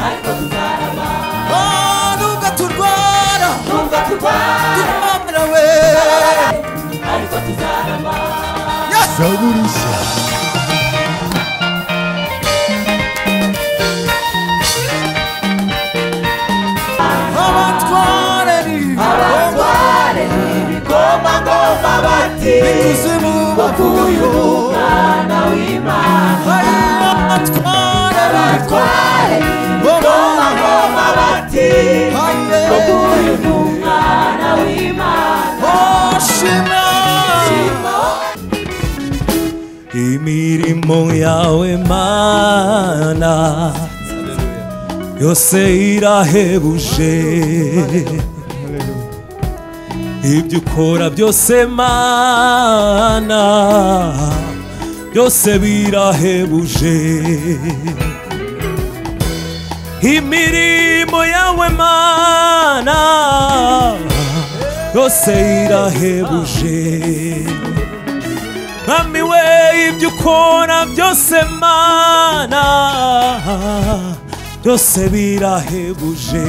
ariko tuzarama Oh, nubwo turwara nubwo turwara twamarawe ariko tuzarama saburi abatware ni abatware ntibigomba ngo babati ikuzimu bavuga uyu ngo ni umwana w'imana hari abatware abatware ntibigomba ngo babati Aye. kuko uyu ni umwana w'imana Oh, shimwa. imirimo yawe mana yose irahebuje ibyo ukora byose mana byose birahebuje imirimo yawe mana yose irahebuje mwami we ibyo ukora byose mana byose birahebuje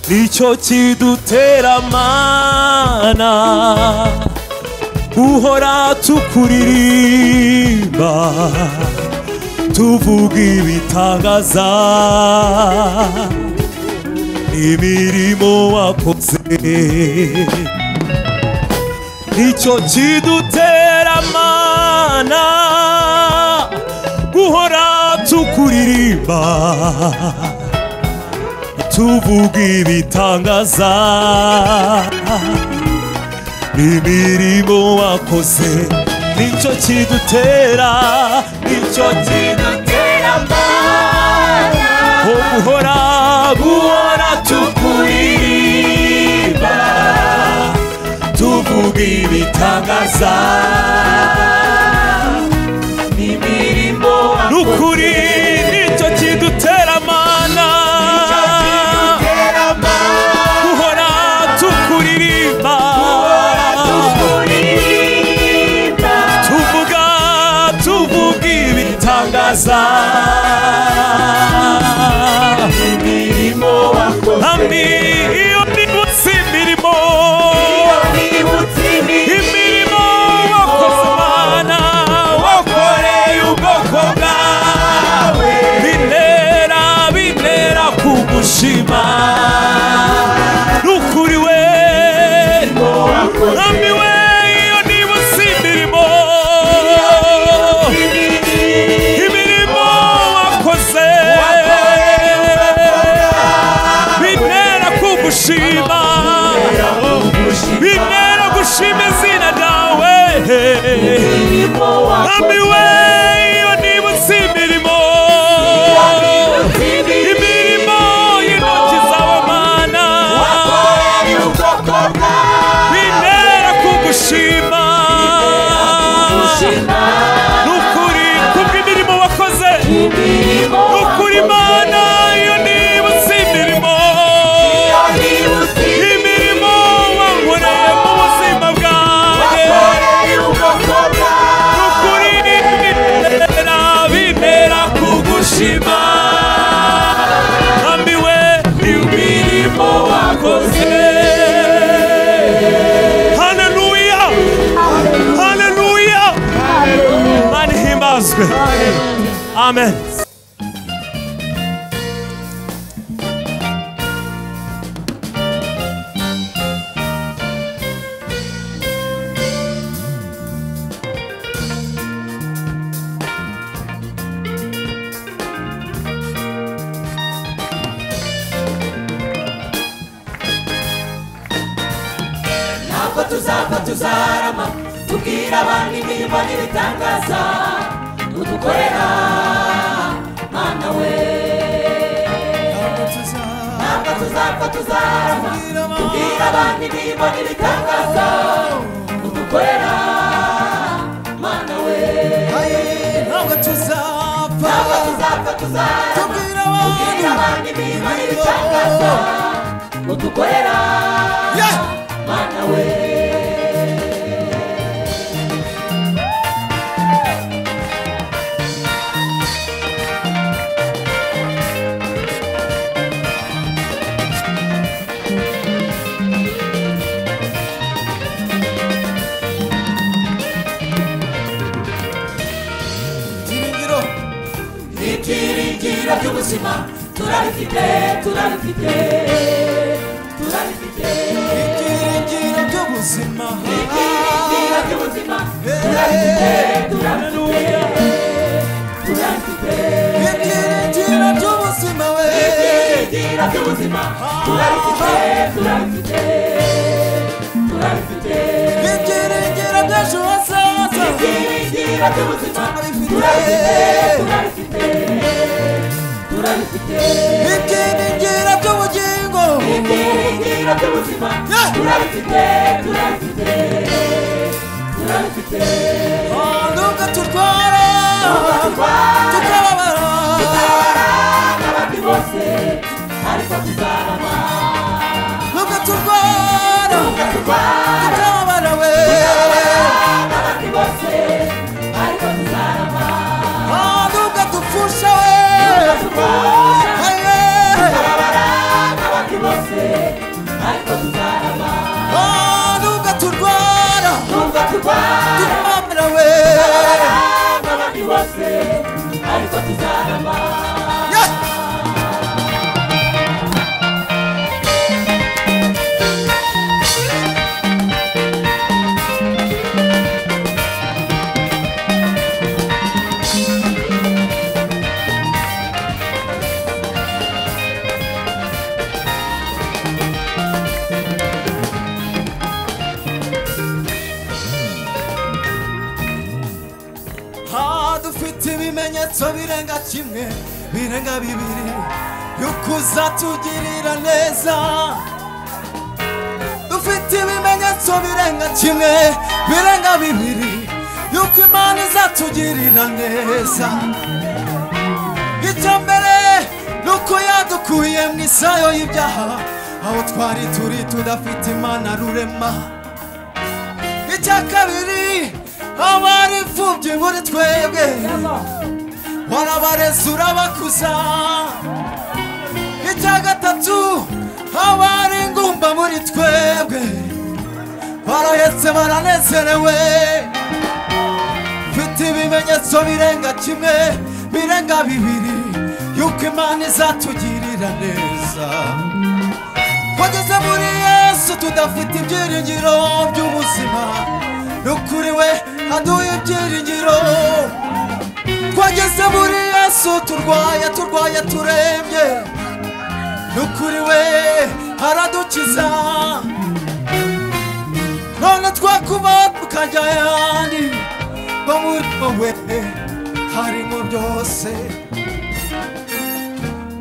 nicyo kidutera mana uhora tukuririmba tuvuga ibitangaza imirimo wakoze nicyo kidutera mana guhora tukuririmba tuvuga ibitangaza n'imirimo wakoze nicyo kidutera nicyo kidutera mana guhora guhora tukuririmba tuvuga ibitangaza imirimo ni ukuri nicyo kidutera amana aterama duhora tukuririmba tukurinda tuvuga tuvuga ibitangaza imirimo wakoze ami iyo nibutse imirimo iyo nibutse imirimo imirimo wakoze imana wakoreye ubwoko bwawe binera binera kugushima n'ukuri we wakoze mwami we iyo nibutse imirimo imirimo imirimo wakoze binera kugushima binera gushima izina ryawe imirimo Mwami wakoze we iyo nibutse imirimo imirimo y'intoki zawe mana wakoreye ubwoko bwawe bintera kugushima gushima n'ukuri kubw'imirimo wakoze imirimo n'ukuri mana iyo nibutse imirimo iyo nibutse imirimo wankoreye mu buzima bwanjye wakoreye ubwoko bwawe ukuri bintera bintera kugushima Mwami we imirimo wakoze haleluya haleluya mana ihimbazwe amen ntabwo tuzapfa tuzarama tubwira abantu imirimo n'ibitangaza udukorera mana we ntabwo tuzapfa tuzarama tubwira abantu imirimo n'ibitangaza udukorera mana we ntabwo tuzapfa ntabwo tuzapfa tuzarama tubwira tubwira abantu abantu imirimo n'ibitangaza udukorera mana we ibiciro by'ubuzima turabifite turabifite turabifite ibyiringiro by'ubuzima ibiciro by'ubuzima turabifite turabifite turabifite ibyiringiro by'ubuzima we ibiciro by'ubuzima turabifite turabifite turabifite ibyiringiro by'ejo hazaza ibiciro by'ubuzima turabifite turabifite turabifite turabifite ibyiringiro by'ubugingo ibyiringiro by'ubuzima Yeah. turabifite turabifite turabifite nubwo turwara tukababara abandi bose ariko tuzarama nubwo turwara turwana tukababara we abandi bose ariko tuzarama nubwo dupfusha we turwana Aye. abandi bose ariko tuzarama Ah, nubwo turwara nubwo turwana tukababara we abandi bose ariko tuzarama Yeah. Ah, dufite ibimenyetso birenga kimwe birenga bibiri y'ukuzatugirira neza dufite ibimenyetso birenga kimwe birenga bibiri y'uko imana izatugirira neza icya mbere ni uko yadukuye mu isayo y'ibyaha aho twari turi tudafite imana rurema icya kabiri abari imfubyi muri twebwe warabareze urabakuza icya gatatu abari ingumba muri twebwe barahetse baranezerewe mfite ibimenyetso birenga kimwe birenga bibiri yuko imana izatugirira neza twageze muri yesu tudafite ibyiringiro by'ubuzima n'ukuri we aduha ibyiringiro twageze muri yesu turwaye turwaye turembye n'ukuri we aradukiza none twakuba tukajya ayandi ngo murimo we harimo byose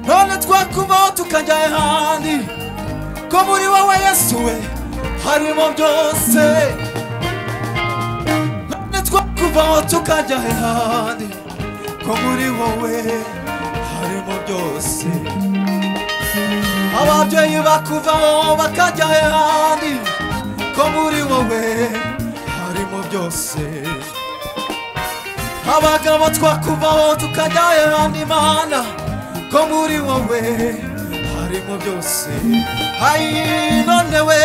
none twakubaho tukajya ahandi ko muri wowe yesu we harimo byose none twakuvaho tukajya ahandi ko muri wowe harimo byose ababyeyi bakuvaho bakajya ahandi ko muri wowe harimo byose abagabo twakuvaho tukajya ahandi mana ko muri wowe harimo byose ayi none we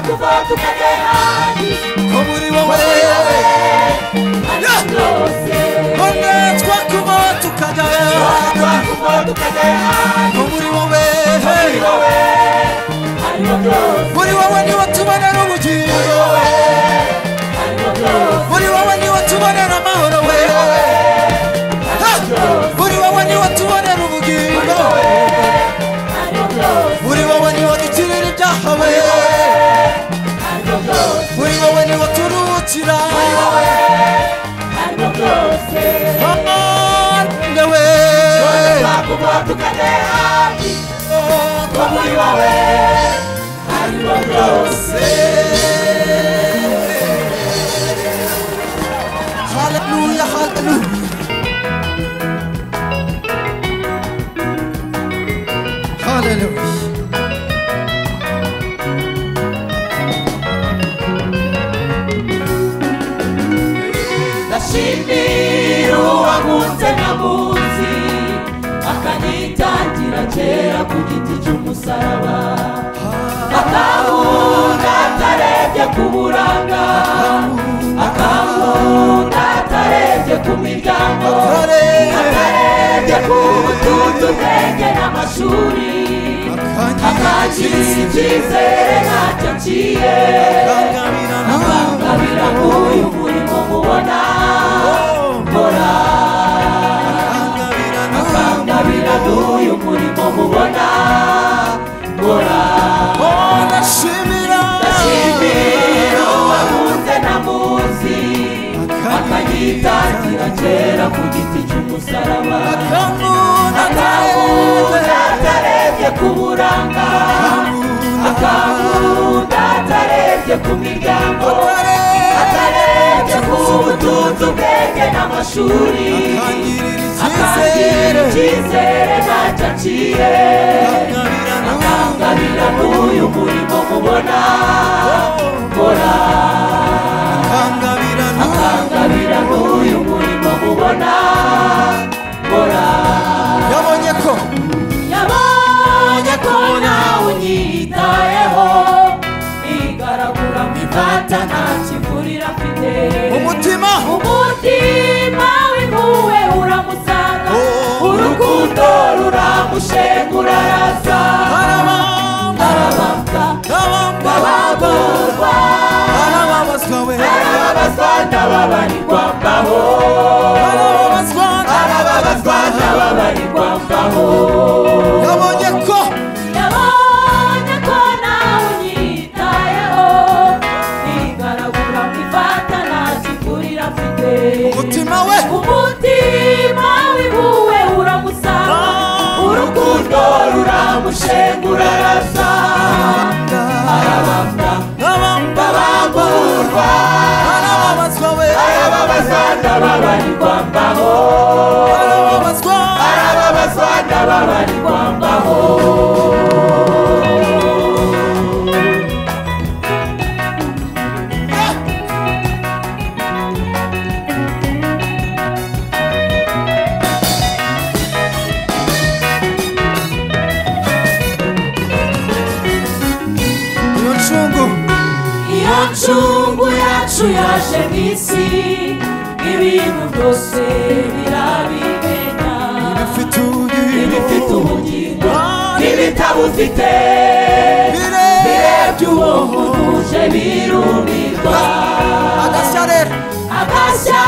kuva tukajya ahandi ko muri wowe ariko byose none twakuvaho tukajya ahandi kuva tukajya ahandi ko muri wowe harimo byose muri wowe niho tubonera ubugingo harimo byose muri wowe niho tubonera amahoro we Ha! muri wowe niho tubonera ubugingo harimo byose muri wowe niho dukirira ibyaha we harimo byose muri wowe niho turuhukira harimo byose None we kuva tukajya ahandi ko muri wowe harimo byose haleluya haleluya haleluya ndashimira uwankunze namunsi akanyitangira kera ku giti cy'umusaraba akahunda atarebye ku buranga akahunda atarebye ku miryango Haleluya. atarebye ku nshyize icyizere ntacyo nciye bangamira nta ngabira nk'uyu murimo mubona nkora bangamira nta ngabira nk'uyu murimo mubona nkora oh ndashimira ndashimira uwakunze ntamuzi akanyitangira kera ku giti cy'umusaraba akamuna akangunda atarebye ku buranga akangunda atarebye ku miryango atarebye ku butunzi ubwenge n'amashuri akangirira akangirira icyizere icyizere ntacyo aciye bangamira nta akangabira n'uyu murimo mubona nkora bangamira nta akangabira n'uyu murimo mubona nkora yabonye ko yabonye ko nawe unyitayeho igaragura mu ifata nta kivurira afite umutima umutima w'impuhwe uramusanga Oh. urukundo ruramushenga urarasa arabamba arababwa arabamba abagorwa arababazwa we arababazwa n'ababarirwa mbaho arababazwa arababazwa n'ababarirwa mbaho yabonye ko yabonye ko nawe unyitayeho ntigaragura mu ifata nta kigurira afite umutima we umutima w'ibuwe uramusanga urukundo ruramushenga urarasa arabambwa arabamba abagorwa arababazwa we arababazwa n'ababarirwa mbaho arababazwa arababazwa n'ababarirwa mbaho iyo ncungu iyo ncungu yacu yaje mu isi ibintu byose birabimenya ifite ibifite ubugingo ubugingo n'ibitabufite birebye birebye uwo uje birumirwa agashya rero agashya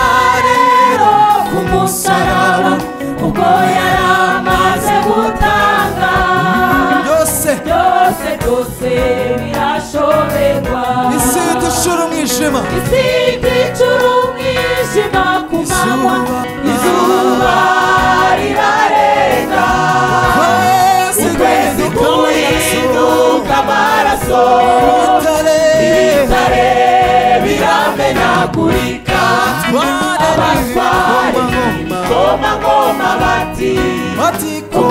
rero ku musaraba kuko yari amaze gutanga byose byose byose birashoberwa isi dushura umwijima izindi ncuro umwijima ku manywa izuba rirarenga kwezi ukwezi guhinduka amaraso itare ibitare biramenagurika abatwari ingomangoma bati uyu ni batiko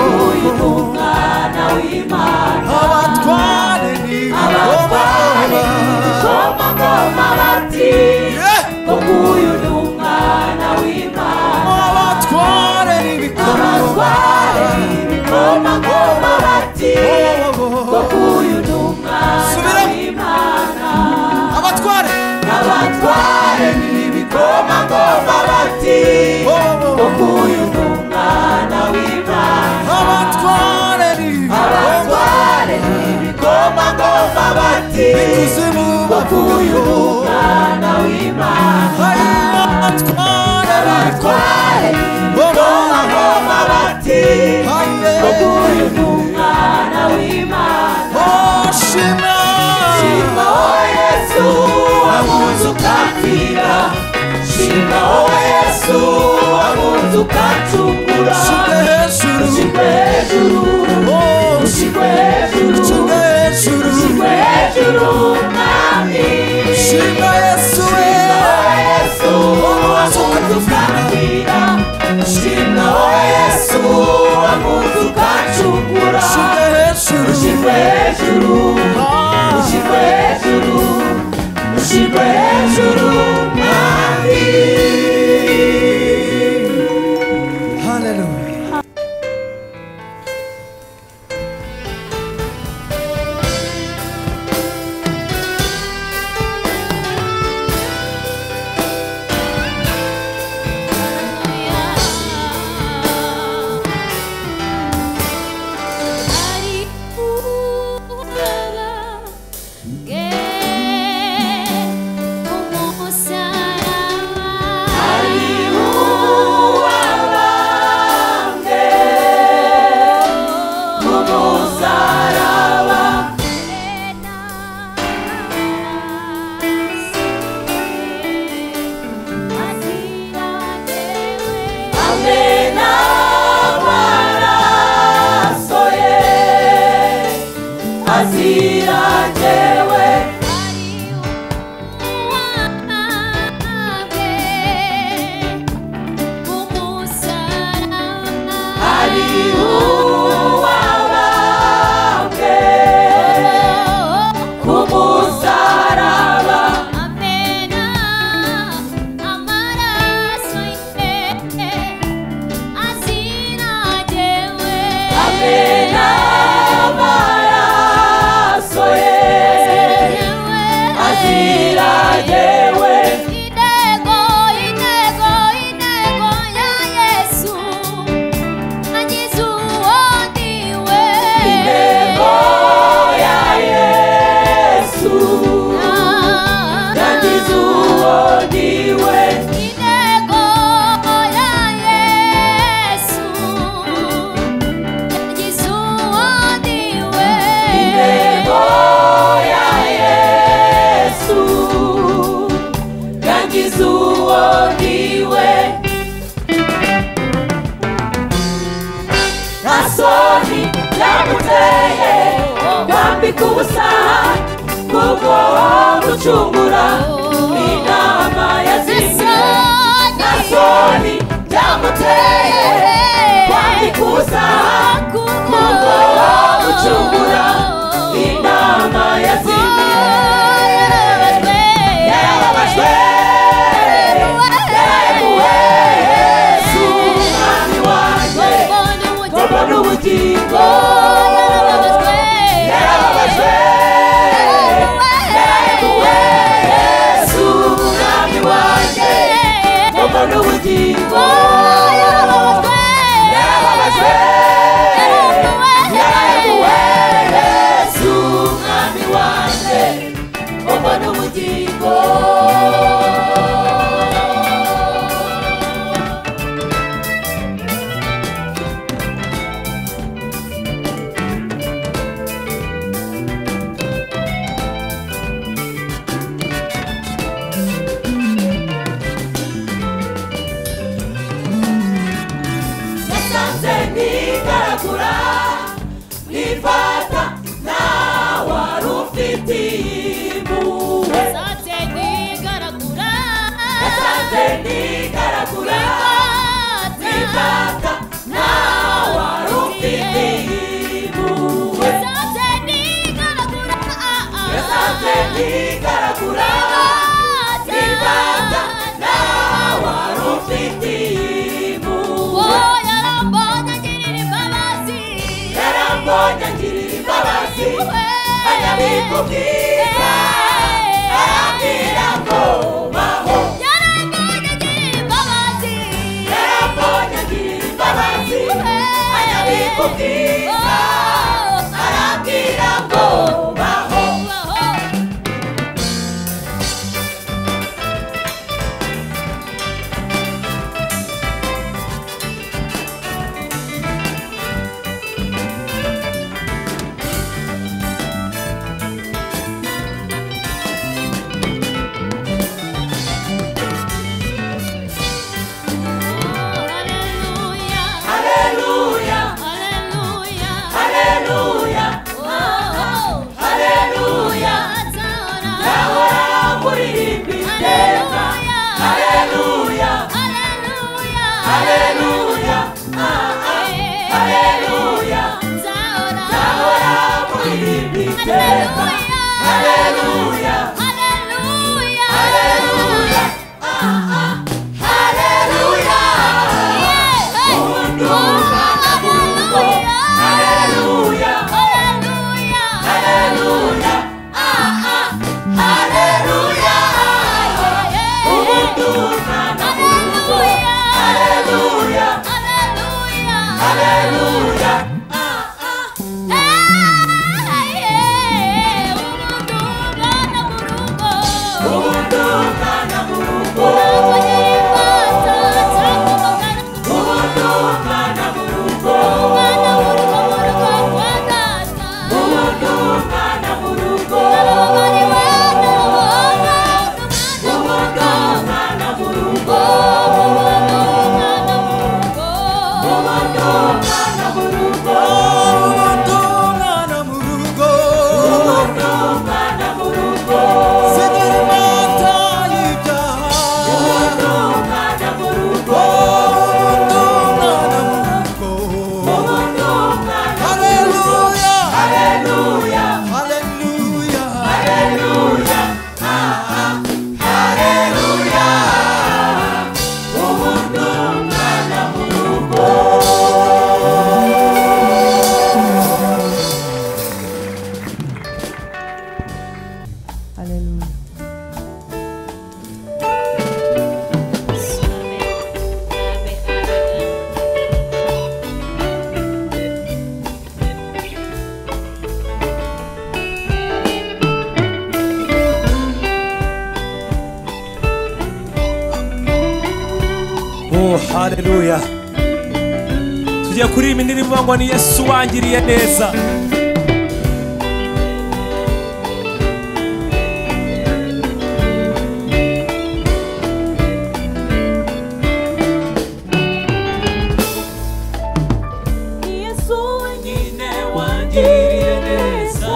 umwana w'imana abatware ni abatwari ingomangoma bati Yeah! uyu ni umwana w'imana abatware ni bikoma Subiramo. abatware Abatware Oh, oh, oh. abatware ni bikoma ikuzimu bavuga ko ari abatware ni bikoma Aye. Oh, shimra. Shimaho Yesu abunze ukacungura Shimra hejuru Ushikwe hejuru ushikwe Oh, hejuru shimra hejuru ushikwe hejuru mwami shimra yesu we Shimwa yesu wakunze ukambwira shimwa yesu wakunze ukacungura shimra hejuru ushikwe hejuru Ah, ushikwe hejuru ushikwe hejuru mwami hallelujah kwambika ubusa kubwo gucungura inama yazimye na soni byamuteye kwambika ubusa kubwo gucungura inama yazimye yarababajwe yararemuwe yesu umwami wanjye ngomba n'ubugingo yarababajwe yararemuwe yesu umwami wanjye ngomba n'ubugingo yarababajwe yararemuwe yesu umwami wanjye ngomba n'ubugingo nasanze ntigaragura nifata ntawe ufitiye impuhwe nasanze ntigaragura nifata ntawe ufitiye impuhwe nasanze ntigaragura nifata ntawe ufitiye impuhwe yarambonye ngirira imbabazi anyabika ubwiza arambwira ngo baho yarambonye ngirira imbabazi anyabika ubwiza arambwira ngo baho haleluya haleluya haleluya ahora kuririmba iteka haleluya haleluya haleluya ahora kuririmba iteka haleluya haleluya haleluya undumva nabumva haleluya haleluya haleluya undumva nabumva haleluya haleluya undumva nabumva undumva nabumva undumva nabumva Abandonana mu rugo Sigira imata y'ibyaha Abandonana mu rugo Haleluya Haleluya Oh, haleluya tugiye kuririmba indirimbo ngo ni yesu wangiriye neza Yesu wenyine wangiriye neza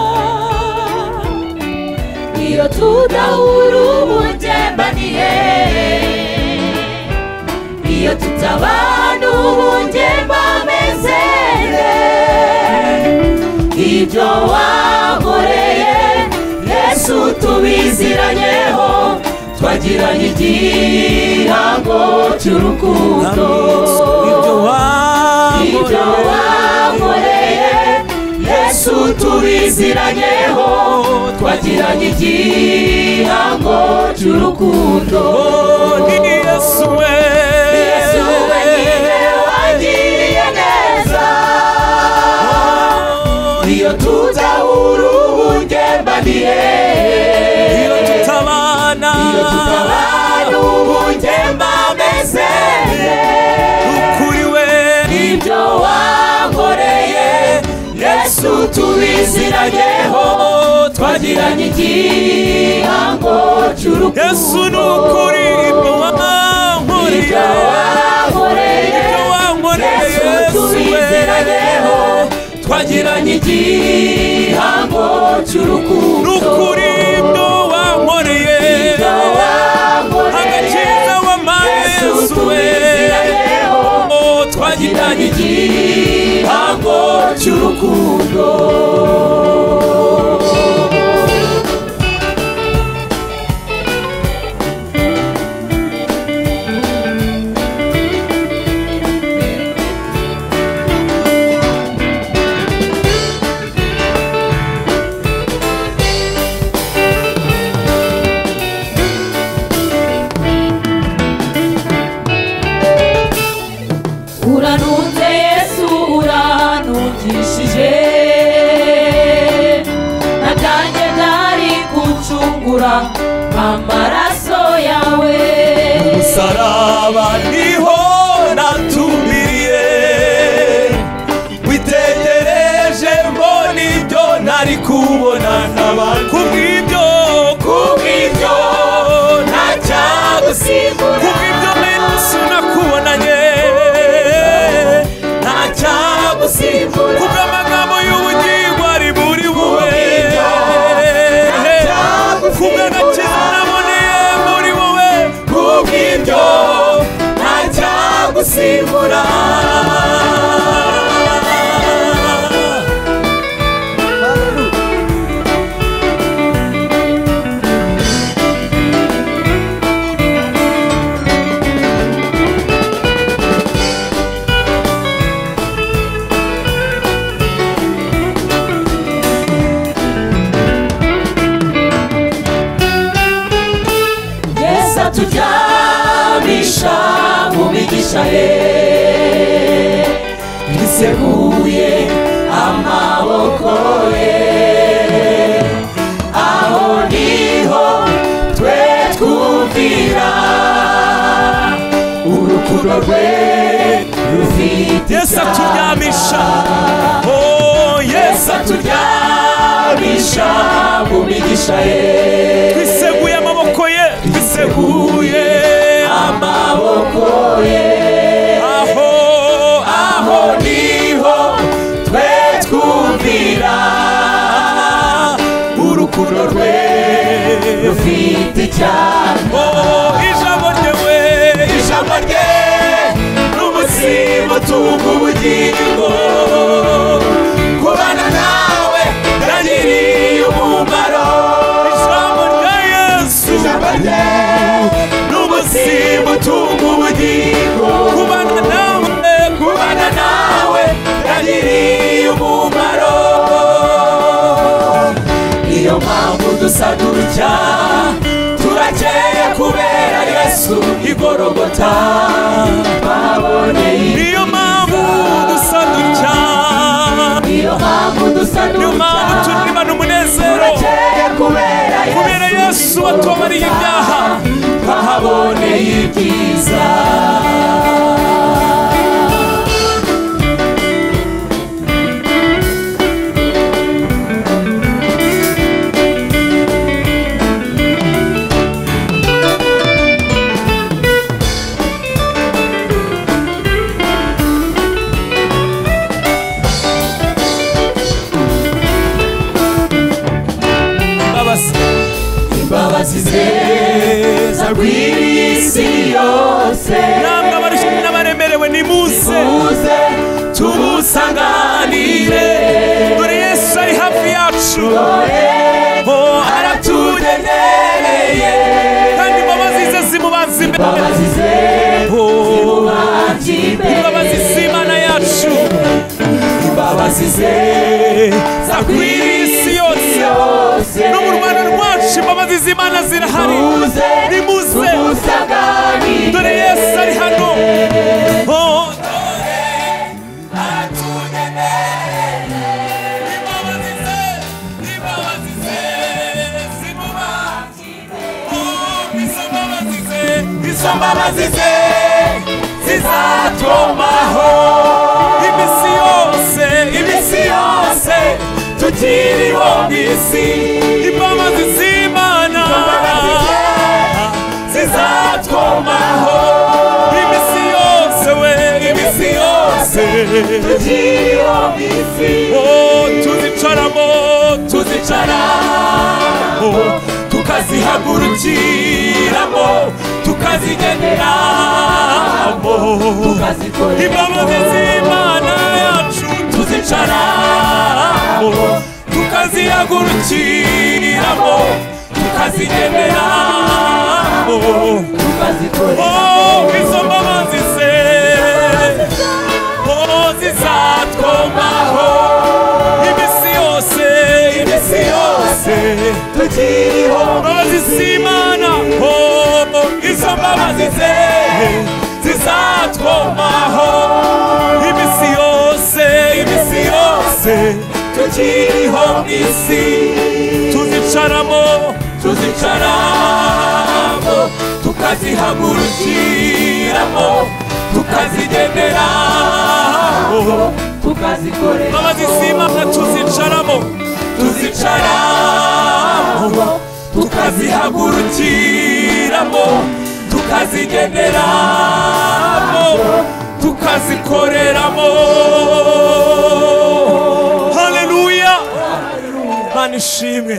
iyo tutabanuye bameze neza ibyo wankoreye yesu tubiziranyeho twagiranye igihango cy'urukundo ibyo ibyo wankoreye wankoreye yesu tubiziranyeho twagiranye igihango cy'urukundo ni yesu we yesu wenyine wagiriye neza iyo tutahura ubungembanire iyo tutabana iyo tutabana ubungembameze kuri we ibyo wankoreye yesu tubizirayeho twagiranye igihango cy'urukundo yesu ni ukuri ibyo wankoreye ibyo wankoreye ibyo wankoreye yesu yesu we tubizirayeho twagiranye igihango ni cy'urukundo ukuri ibyo wankoreye ibyo wankoreye agakiza wampaye yesu yesu we tubizirayeho Oh, twagiranye twagiranye igihango cy'urukundo uranunze yesu uranungishije natange ntari gucungura amaraso yawe umusaraba niho natumbiriye witegereje mbona ibyo ntari kubona n'abantu kubw'ibyo kubw'ibyo ntacyagusimbura kubw'ibyo menshi nakubonanye ntacyagusimbura kubw'amagambo y'ubugingo ari buri Kubw'ibyo bube kubw'agakiza naboneye muri wowe kubw'ibyo ntacyagusimbura yesu aturyamisha mu migisha ye twiseguye amaboko ye aho niho twe twumvira urukundo rwe rufite yesu icyaha aturyamisha oh yesu yesu aturyamisha mu migisha ye twiseguye amaboko ye twiseguye amaboko ye aho aho aho niho twe twumvira urukundo rwe rufite icyaha oh ijambo ryewe ijambo rye n'umusibo tuwuga ubugingo kubana nawe yagiriye umumaro ijambo rya yesu ijambo rye n'umusibo utunga ubugingo kubana nawe kubana nawe yagiriye umumaro niyo mpamvu dusa dutya turakeye kubera yesu igorogota baboneye niyo mpamvu dusa dutya niyo mpamvu dusa niyo mpamvu dutya turibana umunezero turakeye kubera kubera yesu yesu watubabariye ibyaha twahaboneye ibyiza mbabazi imbabazi ze zagwiriye isi yose namwe abarushinga bo aratugendereye kandi imbabazi ze zimubanza imbere bo imbabazi z'imana yacu imbabazi ze zakwiriye isi yose no mu rwanda rwacu imbabazi z'imana zirahari nimuze dore yesu ari hano Oh, dore atugendereye imbabazi ze imbabazi ze zimubanza Oh, izo mbabazi ze izo mbabazi ze zizatumaho iminsi yose iminsi yose tutiriho mu isi imbabazi z'imana zizatwomaho iminsi yose we iminsi yose tutiriho mu isi oh tuzicaramo tuzicaramo tukazihagurukiramo tukazigeneramo imbabazi z'imana yacu tuzicaramo tukazihagurukiramo tukazigeneramo oh izo mbabazi ze oh zizatwomaho iminsi yose iminsi yose imbabazi z'imana oh izo mbabazi ze zizatwomaho iminsi yose iminsi yose tukiriho mu isi tuzicaramo tuzicaramo tukazihagurukiramo tukazigenderamo imbabazi z'imana tuzicaramo tuzicaramo tukazihagurukiramo tukazigeneramo tukazikoreramo haleluya mana ishimwe